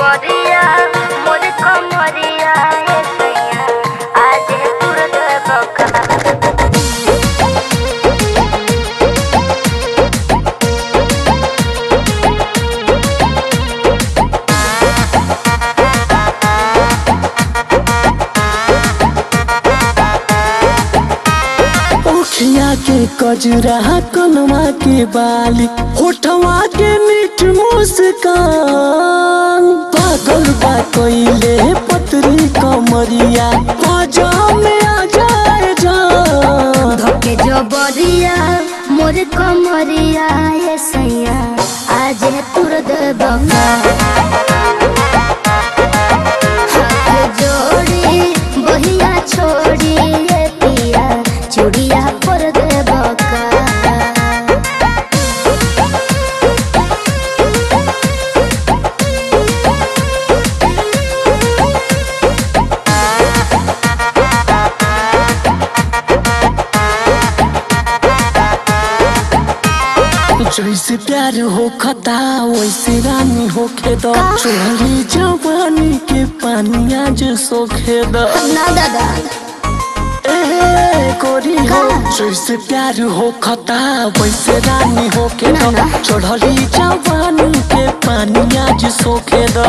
जबरिया मोर कमरिया ए सैया आज तुर बका ओखिया के कजरा कनवा के बाली होठवा के मीठ मुस्कान पागल बा कइले पतरी कमरिया बाजा में आ जाए जान धके जबरिया मोर कमरिया ए सैया आज तुर बका हाथ जोड़ी बहिया छोड़ी ए पिया चूड़िया पर दे बका जैसे प्यार हो खता वैसे रानी हो खेद चोरी जवानी के पानिया जो सोखे द ना दादा ए गोरी हो का? जैसे प्यार हो खता वैसे रानी हो के ना, ना। चढ़ली जवानी के पानिया जो सोखे द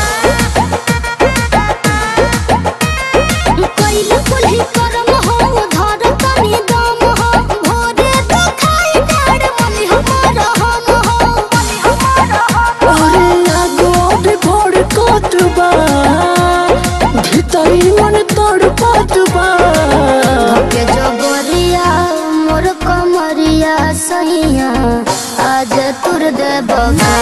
कइल कुल्ही करम हो धर तनी दम हो भोरे तो खाई डाड़ मनी हमार हम हो मनी हमार हम अरे आगो भी भोर कोत बा भीतरी मन तोड़ पात बा के जबरिया मोर कमरिया सैया आज तुर दे बगा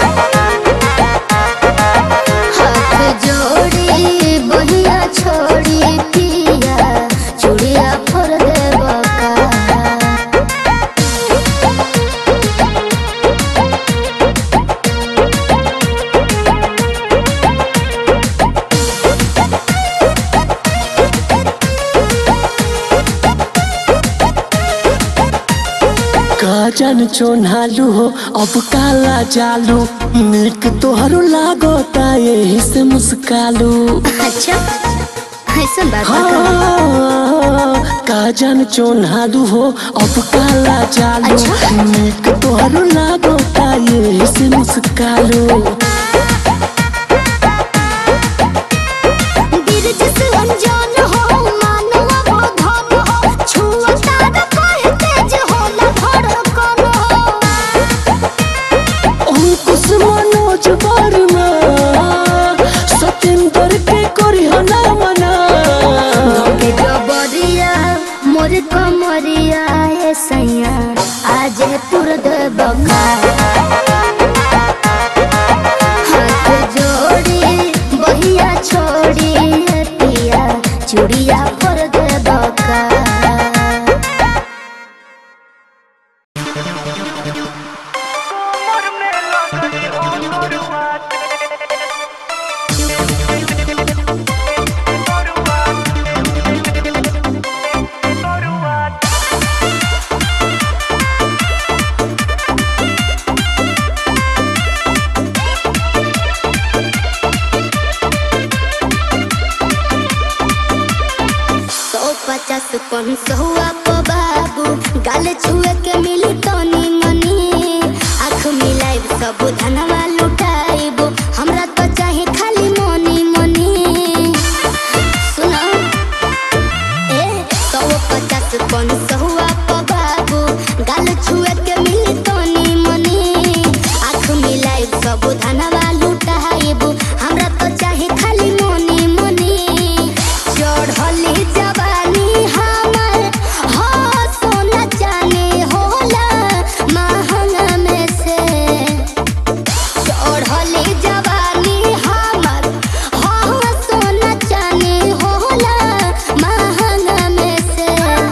हाथ जोड़ी बहिया छोड़ी पिया चूड़िया फोर दे बका काजन चोनालू हो अब काला जालू निक तोहरो लागोता यही से मुस्कालू अच्छा ऐसा बात बा का? हाँ, काजन चोनालू हो अब काला जालू अच्छा। निक तोहरो लागोता यही से मुस्कालू बिरज से अनजान हो मानव वो धन हो छुआ तार कहे तेज हो न धड़कन हो अंकुश मनोज वर्मा सतेंद्र के करी हना मना के जबरिया मोर कमरिया ए सैया आज तुर दे बका हाथ जोड़ी बहिया छोड़ी ए पिया चूड़िया पर दे बका सौ पचास पन सौआ प बाबू गाल छुए के मिली तनी मनी आँख मिलाइब सब धनवा लुटाइब हमरा तो चाहे खाली मनी मनी सुनो ए सौ पचास पन सौआ प बाबू गाल छुए के मिली तनी मनी आँख मिलाइब सब धनवा लुटाइब हमरा तो चाहे खाली मनी मनी चढ़ली जवानी हमर हो सोना जाने होला महंगा में से चढ़ली जवानी हमर हो सोना जाने होला महंगा में से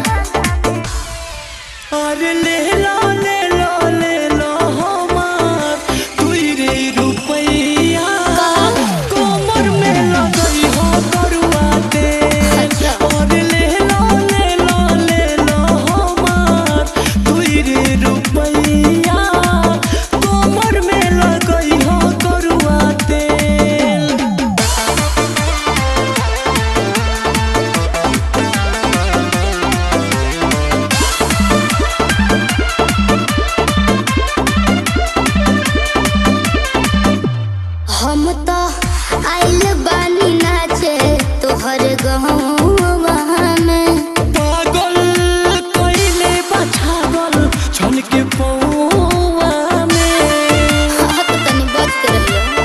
अरे ले लो ले लो ले लो हमार तुई रे रुपैया कोमर में लगई हो करुआ दे अच्छा। अरे ले लो ले लो ले लो हमार तुई रे रुपैया कोमर में लगई हो करुआ हम तो आइल बानी नाचे तोहर गहवा में पागल कइले बछागल छन के पौआ में हाँ तो तनी बच के रहियो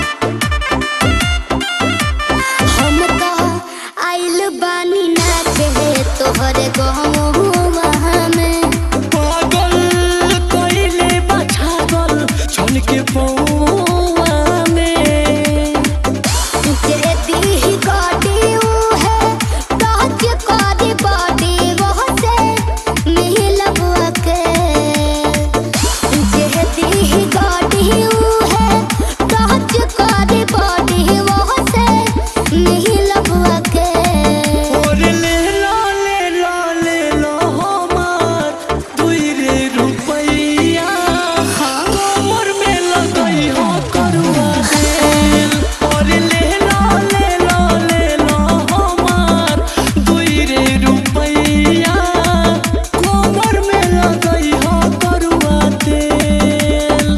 हम तो आइल बानी नाचे तोहर गहवा में पागल कइले बछागल छन के पौआ में जे दी गाड़ी ऊ है टच करी बॉडी वो से मिलबुआ के जे दी गाड़ी ऊ है टच करी बॉडी वो से मिलबुआ के और ले लो ले लो ले लो हमार दुई रे रुपैया कमर में लगई हो करुआ तेल और ले लो ले लो ले लो हमार दुई रे रुपैया कमर में लगई हो करुआ तेल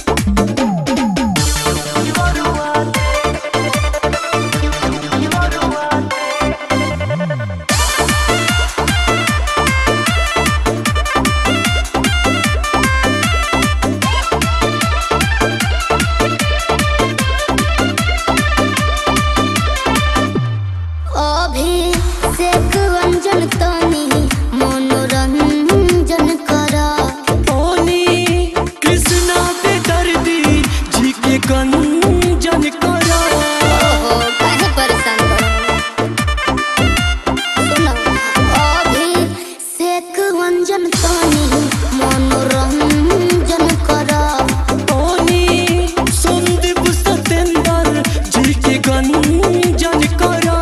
अभी सेक अंजन तनी मनोरंजन करा ओनी कृष्णा पे दर्दी जी के गंजन करा ओहो काहे परेशान करो सुनो अभी सेक अंजन तनी मनोरंजन करा ओनी संदीप सतेंद्र जी के गंजन करा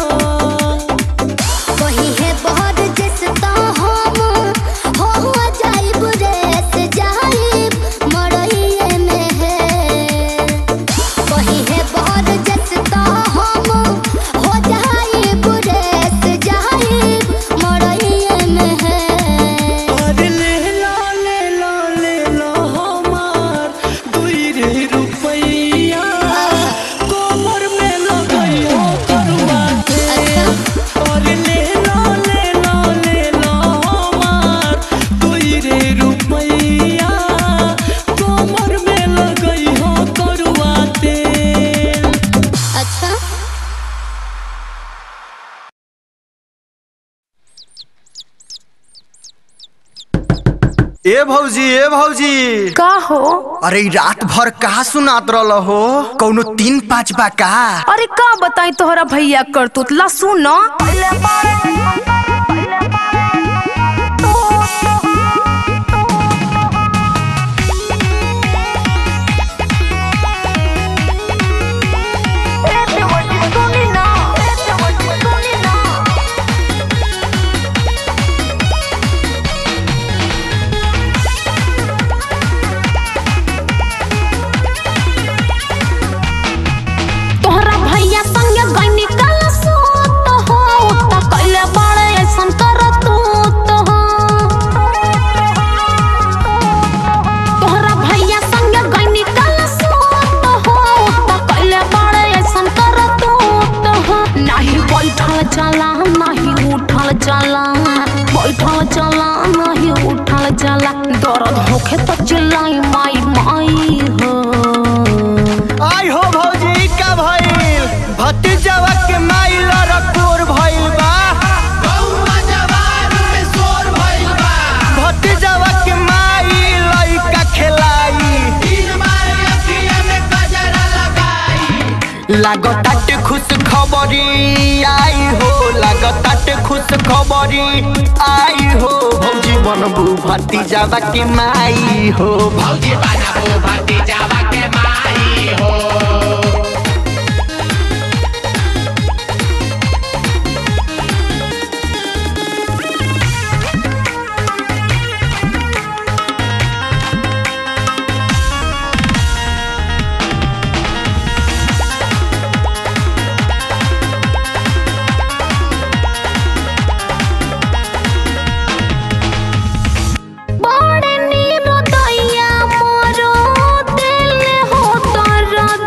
कहीं है बहुत जिस ता हम हो जाइब रेस जाइब मरइए में है कहीं है बहुत जिस ता हम हो जाइब रेस जाइब मरइए में है और ले लो ले लो ले लो हमार दुई रे रुपैया कमर में लगई हो करुआ तेल और ले लो ले लो ले लो हमार दुई रे रुपैया कमर में लगई हो करुआ तेल अच्छा ए भौजी ए भौजी का हो अरे ई रात भर कहा सुनात रहल हो कौनो तीन पाँच बा का अरे का बताई तोहरा भैया करतूत ला सुन तोहरा भैया संगे गईनी कल सोत हो त कइले बड़े ऐसन करतूत हो तोहरा भैया संगे गईनी कल सोत हो त कइले बड़े ऐसन करतूत हो नाही बैठल जाला नाही उठल जाला बैठल जाला नाही उठल जाला दर्द होखे त चिल्लाई माई माई हो आई हो भौजी का भइल भतीजवा के माइल रखोर भइल बा भतीजवा के माइल लइका खेलाई लागताटे खुश खबरी आई हो लागताटे खुश खबरी आई हो भौजी बनबू भतीजवा के माई हो भौजी बनबू भतीजवा के माई हो बड़े नीरो दैया मोरो दिल हो तर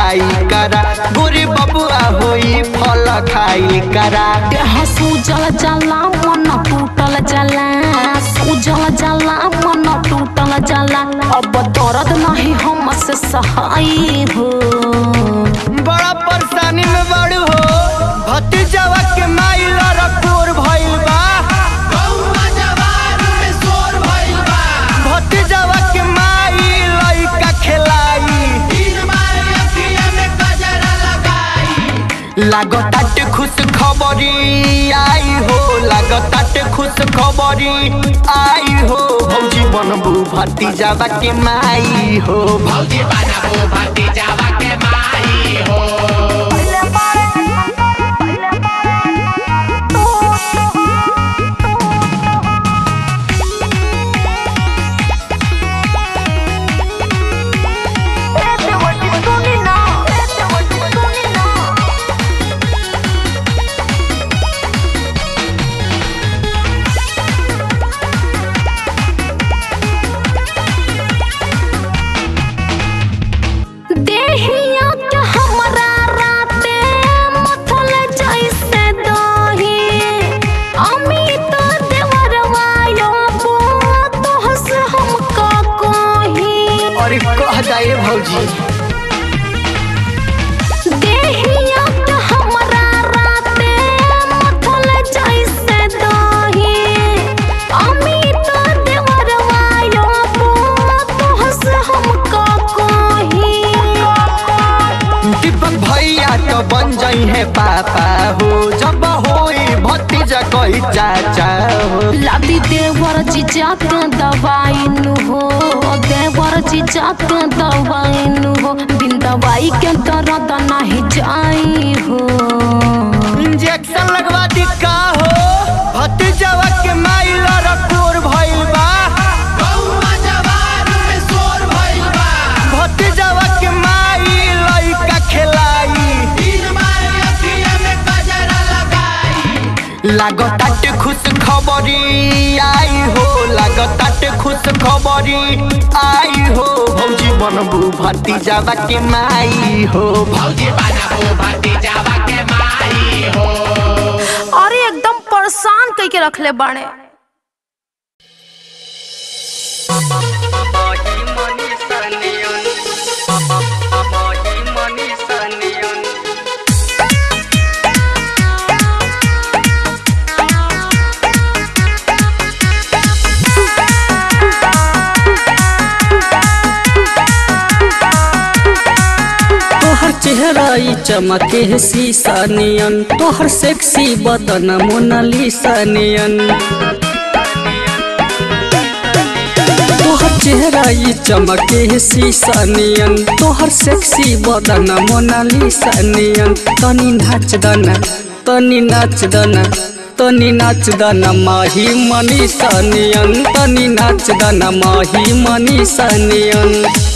छाई करा गोरी बबुआ होई फल खाई करा देह सूजल जला मन टूटल जला सूजल जला मन टूटल जला अब दर्द नहीं हमसे सहाय हो बड़ा परेशानी में बड़ू हो भतीजवा के माई लड़कोर भइल बा भतीजवा के माई लइका खेलाई लागताटे खुश खबरी आई हो लागताटे खुश खबरी आई हो भौजी बनबू भतीजावा के माई हो भौजी बनबू भतीजावा के माई हो देहिया के हमरा राते मथल जैसे दही अमित देवरवा यो तोहस हम का कही अरे कह जाए भौजी देहिया के हमरा राते मथल जैसे दही अमित देवरवा यो तोहस हम का कही दीपक भैया तो बन जाई है पापा हो जब होई भतीजा कही चाचा हो लादी देवर जीजा के दवाई नु हो देवर जीजा के दवाई नु हो बिन दवाई के दर्द नहीं जाई हो इंजेक्शन लगवा दी का हो भतीजवा के माई लड़कोर भइल बा भतीजवा के माई लइका खेलाई लागताटे खुश खबरी आई हो लागताटे खुश खबरी आई हो भौजी बनबू भतीजावा के माई हो भौजी बनबू भतीजावा के माई हो अरे एकदम परेशान कई के रखले बाणे तोहर चेहरा ई चमके है शीशा नियन तोहर सेक्सी बदन मोनालिसा नियन तोहर चेहरा ई चमके है शीशा नियन तोहर सेक्सी बदन मोनालिसा नियन तनी नाच दना तनी नाच दना तनी नाच दना माही मनीषा नियन तनी नाच दना माही मनीषा नियन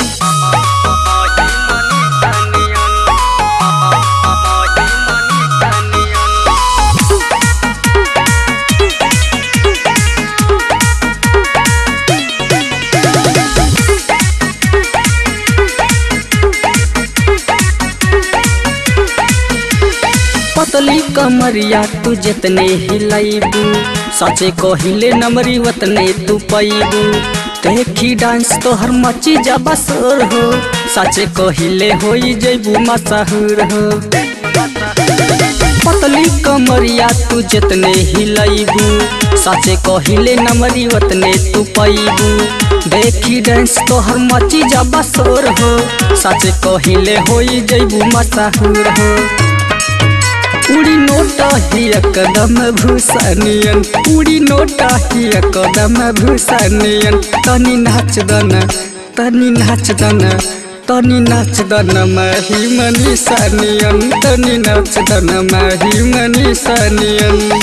पतली कमरिया तू जितने हिलाइबू सचे कहिले नमरी वतने तू पैबू देखी डांस तोहर मची जा बसर हो सचे कहिले होई जैबू मशहूर हो पतली कमरिया तू जितने हिलाइबू सचे कहिले नमरी वतने तू पैबू देखी डांस तोहर मची जा बसर हो सचे कहिले होई जैबू मशहूर हो उड़ी नोटा ही कदम भूषणियन उड़ी नोटा ही कदम भूषणियन तनी नाच दन तनी नाच दन तनी नाच दन माही मनीषानियन तनी नाच दन माही मनीषानियन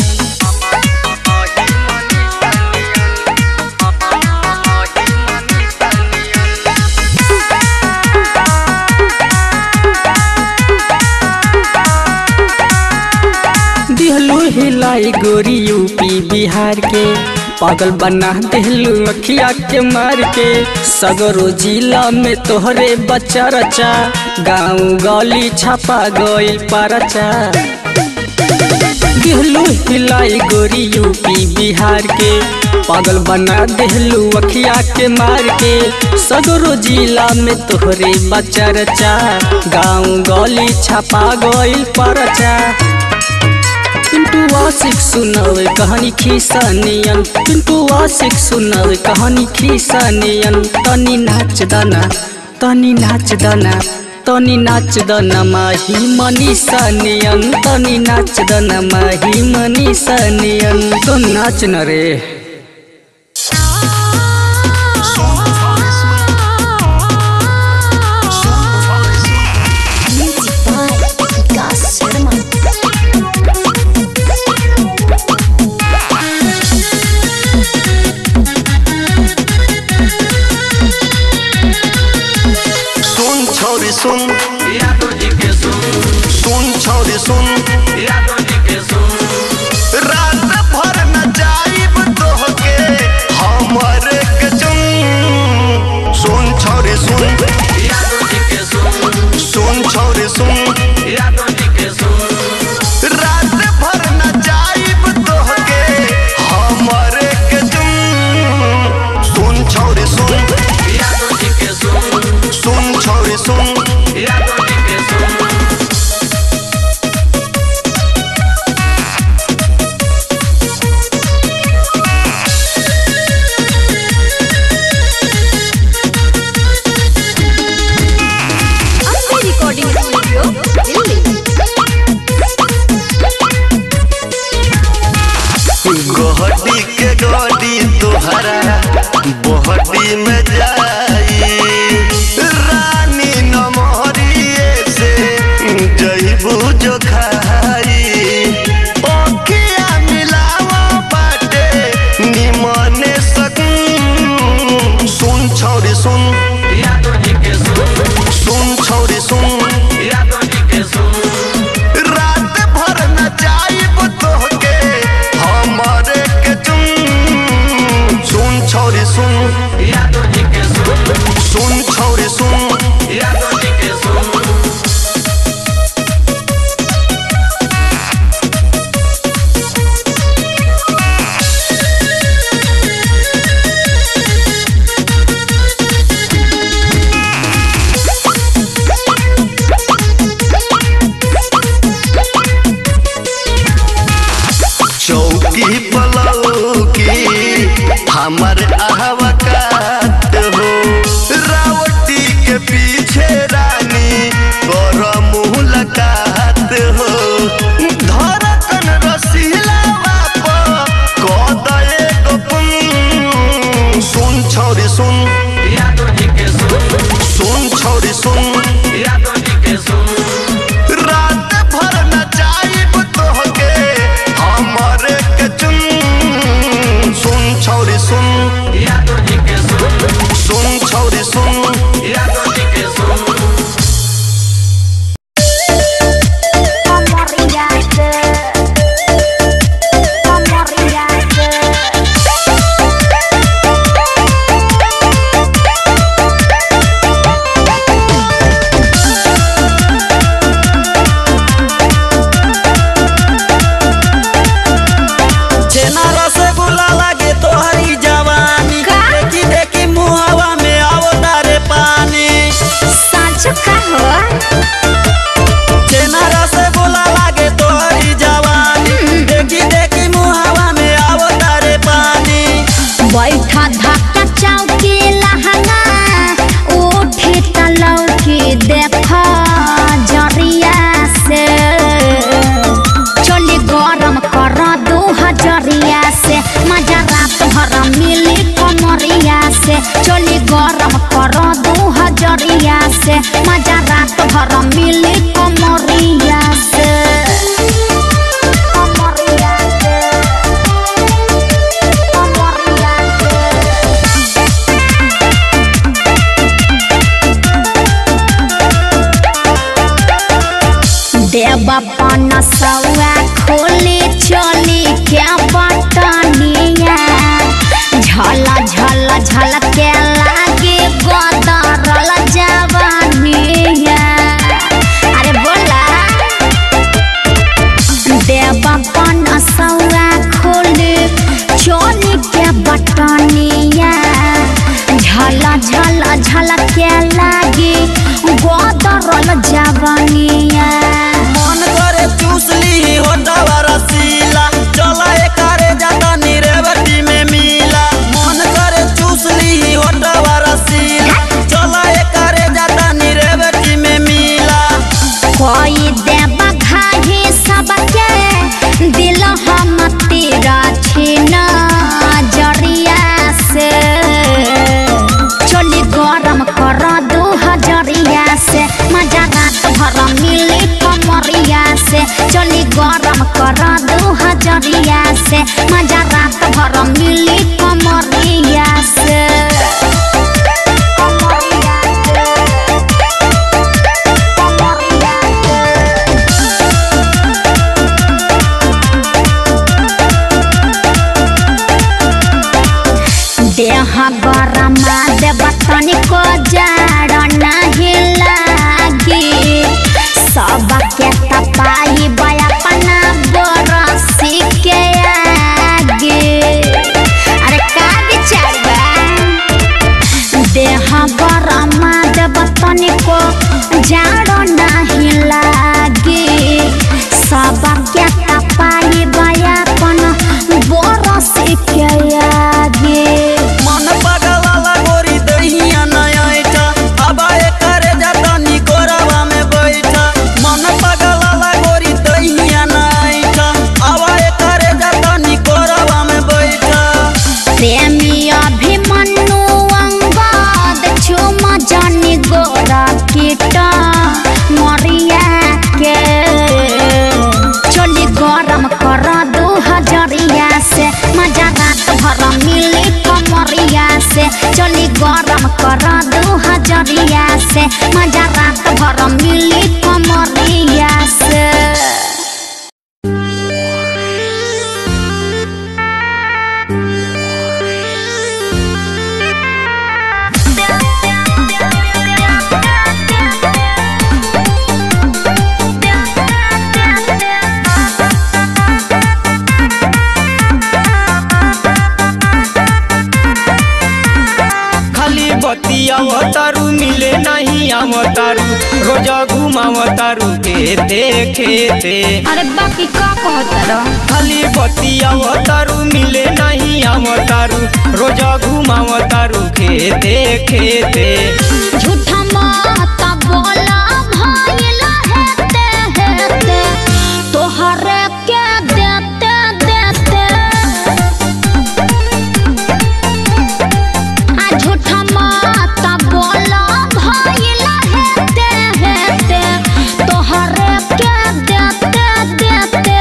दिहलू हिलाई गोरी यूपी बिहार के पागल बना दिलू अखिया के मार के सगरो जिला में तोहरे बच्चा रचा गाँव गली छापा गइल परचा दिहलू हिलाई गोरी यूपी बिहार के पागल बना दिहलू अखिया के मार के सगरो जिला में तोहरे बच्चा रचा गाँव गली छापा गइल परचा पिंटू आशिक सुनावे कहानी खीसानियन पिंटू आशिक सुनावे कहानी खीसानियन तनी नाच दाना तनी नाच दाना तनी नाच दाना माही मनीषानियन तनी नाच दाना माही मनीषानियन तो नाच न रे सुन छौरी सुन सुन छौरी सुन रात भर न जाइब तोहके हमर के चुन सुन छौरी सुन सुन छौरी सुन रात भर न जाइब तोहके हमर के चुन सुन छौरी सुन सुन छौरी सुन रिकॉर्डिंग स्टूडियो दिल्ली गोहटी के गोडी तोहरा बोहटी में जाई रानी नमहरिए से जइबू जो खाई ओखिया मिलावा बाटे निमने सकूं सुन छौरी सुन सुन छौरी सुन रात भर न जाइब तोहके हमरे के चुन सुन छौरी सुन सुन छौरी सुन चौकी पलौकी हमर आहवकात हो रावटी के पीछे रानी कर मुलाकात हो धड़कन रसीला बाप कदए गपुन सुन छौरी सुन सुन छौरी सुन रात भर न जाइब तोहके हमरे के चुन सुन छौरी सुन सुन छौरी सुन छेना रसगुल्ला लागे तोहरी जवानी देखी देखी मुहवा में आओ तारे पानी छेना रसगुल्ला लागे तोहरी जवानी देखी देखी मुहवा में आओ तारे पानी बैठा धक्का चौकी लहंगा उठी तलौकी देखा जरिया से चली गरम कर दू हजरिया से मजा रात भर मिली कमरिया से चली गरम कर दू हजरिया से मजा रात भर मिली कमरिया से कमरिया से कमरिया से देवा पन सौआ खोली चली क्या बटनिया झल झल झल के लागे बदरल जवानिया अरे बोला देवपन सौरा खोले चोली के बटनिया झल झल झल के लागे बदरल जवानिया मन करे चूस ली होटवा रसीला चला एकारे जाता निरेवटी में मिला मन करे चूस ली होटवा रसीला चला एकारे जाता निरेवटी में मिला कोई देवा घाही सबके दिल हम तेरा छीना जरिया से चोली गरम कर दू हजरिया से मजा रात भर मिली कमरिया से चोली गरम कर दू हजरिया से मजा रात भर मिली कमरिया से कमरिया देह गरमा देव तनिको जाड़ नहीं लागी सबके तपाई बयापना बरसी के आगे अरे का विचार बा देह गरमा देव तनिको जाड़ नहीं लागी सबके तपाई बयापन बरसी के आगे मन पगला गोरी दहिया नया ऐठा अब एकारे जाता निकोरवा में बैठा मन पगला गोरी दहिया नया ऐठा अब एकारे जाता निकोरवा में बैठा प्रेमी अभिमन्यु अंगद चुम जानी गोरा कीट मरिया के चोली गरम कर दू हजरिया से मजा रात भर मिली कमरिया से चोली गरम कर दू हजरिया से मजा रात भर मिली कमरिया से खाली बतिया तारू मिले नहीं आम तारू रोजा घुमाव तारू खेते खेते अरे बाकी का कहता खाली बतिया तारू मिले नहीं आम तारू रोजा घुमाव तारू खेते खेते झूठा माता बोला भाईला हेते हेते तोहरे के देते देते आ झूठा माता बोला भाईला हेते हेते तोहरे के देते देते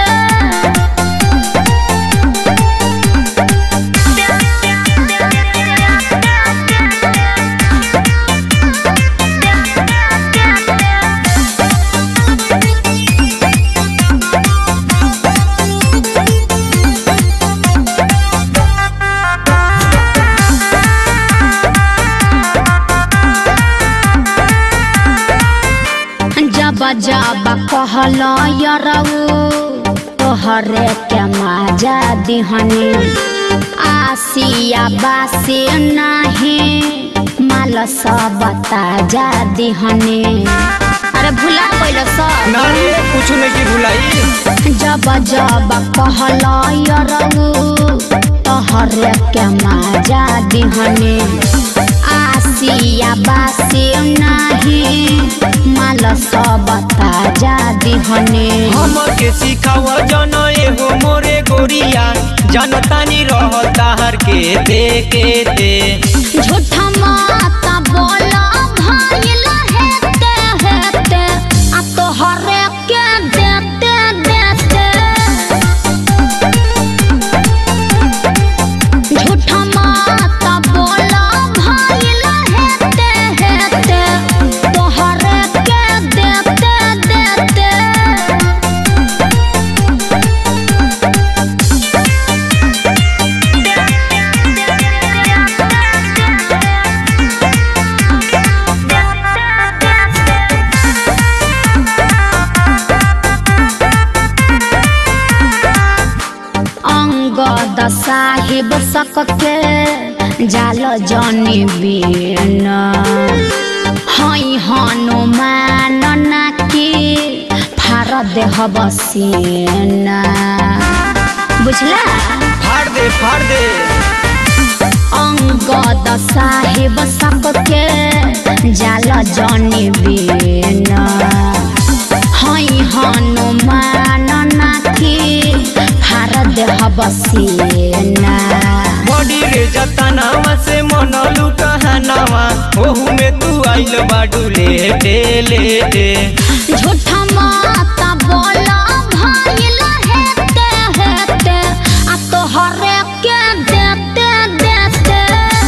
जब जब कहल यरऊ तोहरे के मजा दिहनी आसिया बासी नाही माल सब ताजा दिहनी अरे भुला गइल सब नारे कुछ नहीं भुलाई जब जब कहल यरऊ तोहरे के मजा दिहनी आसिया बासी नाही माल सब ताजा दिहनी हम के सिखाव जन एहो मोरे गोरिया जनतानी रहता हर के दे के दे झूठा माता बोला भाईला हेते हेते आ तोहरे के देते देते झूठा माता बोला भाईला हेते हेते तोहरे के देते देते अंगद साहिब सकके जाल जनी बीन हई हनुमान नाकी फार देह बसीना बुझला फाड़ दे फाड़ दे अंगद साहिब सबके जाल जनी बीन हई हनुमान नाकी फार देह बसीना बॉडी रे जतनावा से मनलू कहनावा ओहू में तू आइल बाडू लेटे लेटे झूठा माता बोला भाईल हेते हेते आ तोहरे के देते देते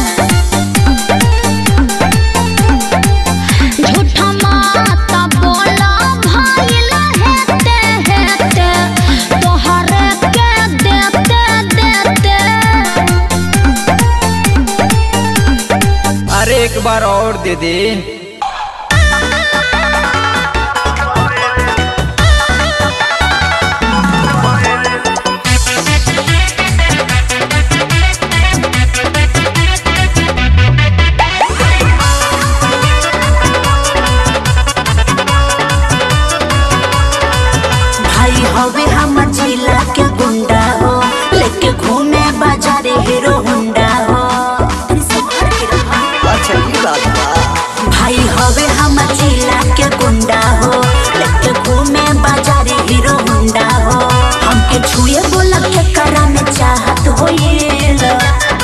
झूठा माता बोला भाईल हेते हेते तोहरे के देते देते अरे एक बार और दे दे भाई हवे हम जिला के गुंडा हो लेके घूमे बाजारे हीरो हुंडा हो अच्छा ये बात बा भाई हवे हम जिला के गुंडा हो लेके घूमे बाजारे हीरो हुंडा हो हमके छुए बोला के करा में चाहत हो ये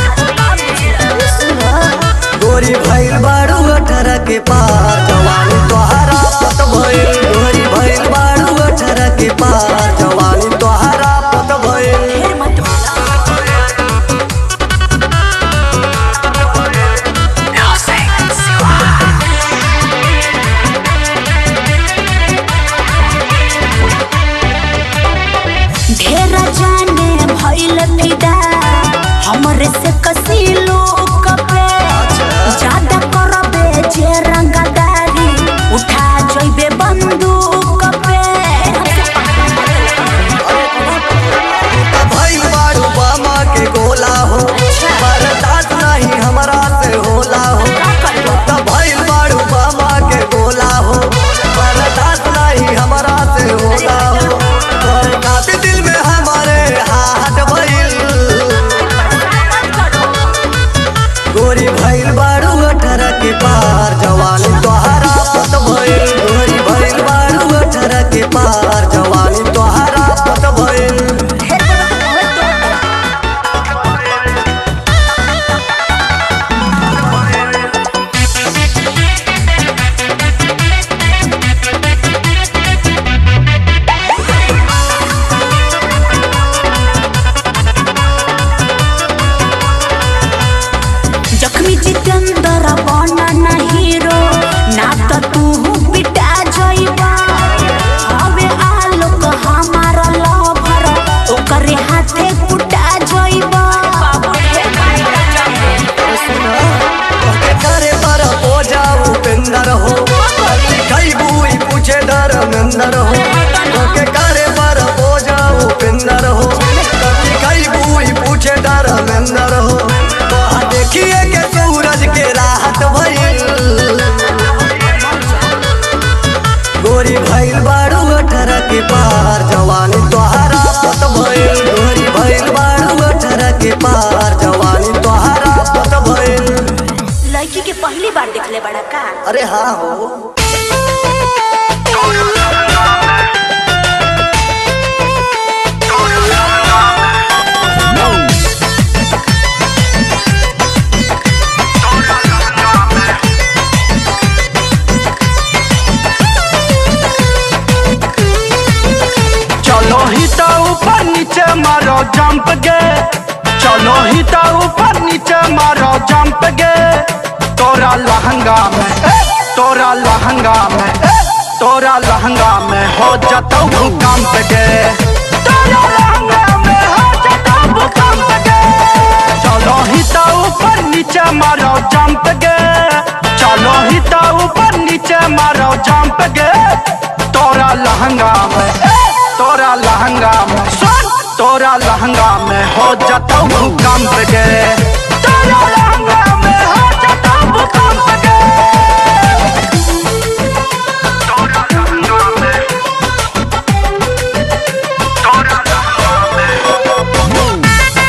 गोरी भइल बारू अठारह के पार जवानी तोहरा पत भइल गोरी भइल बारू अठारह के पार जवानी तोहरा पत भइल फिर मत बोला ढेर जाने भइल फिदा हमरे से कसी लोग पे ज्यादा करबे जे रंगदारी उठा जइबे बंदूक पे भइल बारू बामा के गोला हो बर्दाश्त नहीं हमरा से होला हो त भइल बारू बामा के गोला हो बर्दाश्त नहीं हमरा से होला हो तोरे काफी दिल में हमारे हाथ भइल गोरी भइल बारू अठारह के पार जवानी तोहरा पत भइल गोरी भइल बारू अठारह के पार जवानी तोहरा पत भइल जख्मी जितेंद्र बना ना हीरो ना तो तू पिटा जइबा हवे आलोक हमारा लवर ओकरे हाथे कुटा जइबा के करे पर हो जाऊ पेंदर हो कई बुई पूछे धर्मेंदर हो के करे पर हो जाऊ पेंदर हो कई बुई पूछे धर्मेंदर हो तो देखिए के सूरज के राहत भइल गोरी भइल बारू अठारह के पार जवानी तोहरा पत भइल गोरी भइल बारू अठारह के पार जवानी तोहरा पत भइल लड़की के पहली बार देखले बड़ा का अरे हाँ हो चलो ही तो ऊपर नीचे मारो जंप गे चलो ही तो ऊपर नीचे मारो जंप गे तोरा लहंगा में ए, तोरा लहंगा में ए, तोरा लहंगा में हो जतो भूकंप गे तोरा लहंगा में हो जतो भूकंप गे चलो ही तो ऊपर नीचे मारो जंप गे चलो ही तो ऊपर नीचे मारो जंप गे तोरा लहंगा में ए, तोरा लहंगा में सुन तोरा लहंगा में हो जाता भूकंप गे तोरा लहंगा में हो जाता भूकंप गे तोरा लहंगा में तोरा लहंगा में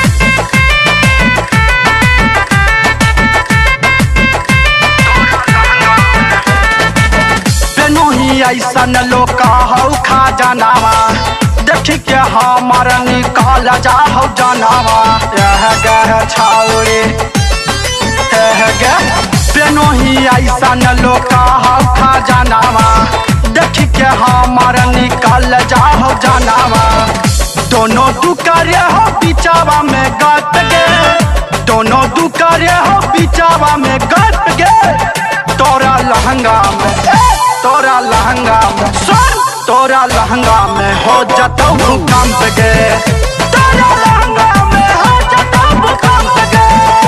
तेनू ही ऐसन लोका हौ खा जनावा देख के हमर निकाल जा हौ जनावा यह गह छाउरे यह गह तेनू ही ऐसन लोका हौ खा जनावा देख के हमर निकाल जा हौ जनावा दोनों दुकारे हो बिचावा में गट गे दोनों दुकारे हो बिचावा में गट गे तोरा लहंगा में ए, तोरा लहंगा में सुन तोरा लहंगा में हो जाता भूकंप गे तोरा लहंगा में हो जाता भूकंप गे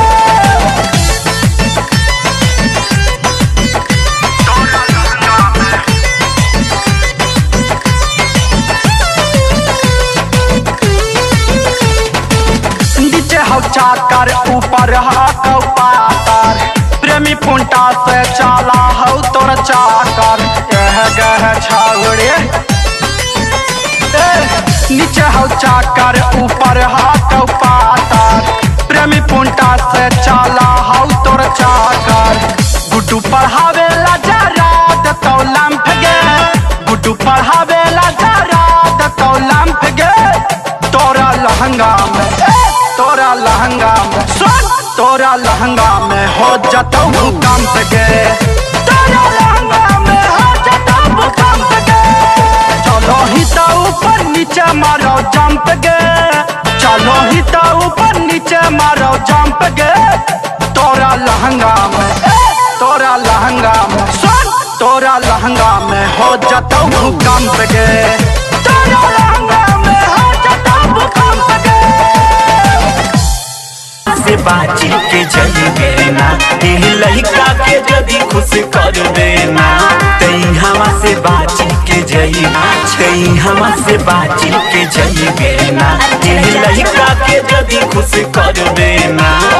तोरा लहंगा में नीचे हौ चाकर ऊपर हौ पातर प्रेमी पुंटा से चाला हौ तोर चाकर यह गह छागड़े ए, नीचे हौ चाकर ऊपर हौ पातर प्रेमी पुंटा से चाला हौ तोर चाकर गुड्डू पढ़ावे ला जरा तो लंफ गे गुड्डू पढ़ावे ला जरा तो लंफ गे तोरा लहंगा में ए, तोरा लहंगा में सुन तोरा लहंगा में हो जाता भूकंप गे तोरा लहंगा में हो जाता भूकंप गे चलो ही तो ऊपर नीचे मारो जंप गे चलो ही तो ऊपर नीचे मारो जंप गे तोरा लहंगा में ए, तोरा लहंगा में सुन तोरा लहंगा में हो जाता भूकंप गे तोरा लहंगा में हो जाता भूकंप गे से बाची के जली देना एह लड़का के जदी खुश कर देना तई हवा से बाची के जई तई हवा से बाची के जई देना एह लड़का के जदी खुश कर देना